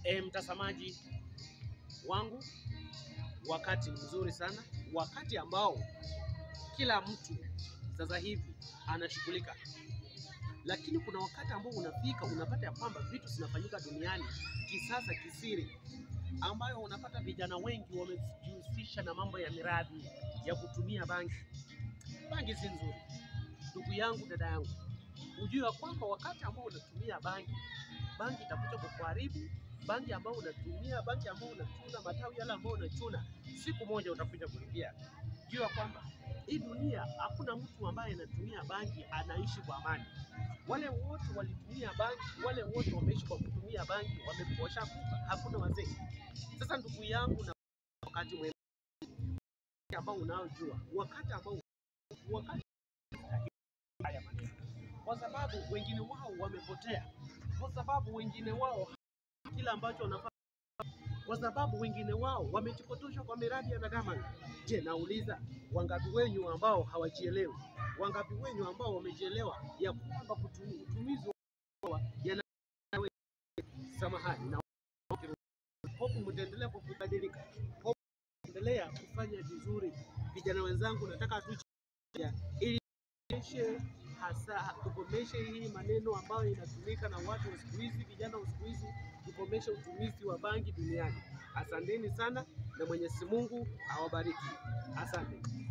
E, mtazamaji wangu, wakati mzuri sana, wakati ambao kila mtu sasa hivi anashughulika, lakini kuna wakati ambao unafika unapata ya kwamba vitu zinafanyika duniani kisasa kisiri, ambayo unapata vijana wengi wamejihusisha na mambo ya miradi ya kutumia bangi. Bangi si nzuri, ndugu yangu, dada yangu, ujue ya kwamba wakati ambao unatumia bangi, bangi itakuja kukuharibu. Bangi ambao unatumia, bangi ambao unachuna, matawi yale ambao unachuna, siku moja utakuja kulipia. Jua kwamba hii dunia hakuna mtu ambaye anatumia bangi anaishi kwa amani. Wale wote walitumia bangi, wale wote wameishi kwa kutumia bangi, wamekosha kufa, hakuna wazee. Sasa ndugu yangu, na wakati mwema ambao unaojua, wakati ambao wakati haya maneno, kwa sababu wengine wao wamepotea, kwa sababu wengine wao kila ambacho wanafanya, kwa sababu wengine wao wamejipotosha kwa miradi ya nadama. Je, nauliza wangapi wenyu ambao hawajielewi? Wangapi wenyu ambao wamejielewa ya kwamba kutu- utumizi wa yana samahani na hofu, mtaendelea kwa kubadilika, hofu endelea kufanya vizuri. Vijana wenzangu, nataka tu ili tukomeshe hasa tukomeshe hii maneno ambayo inatumika na watu wa siku hizi, vijana wa siku hizi, tukomeshe utumizi wa bangi duniani. Asanteni sana na Mwenyezi Mungu awabariki. Asante.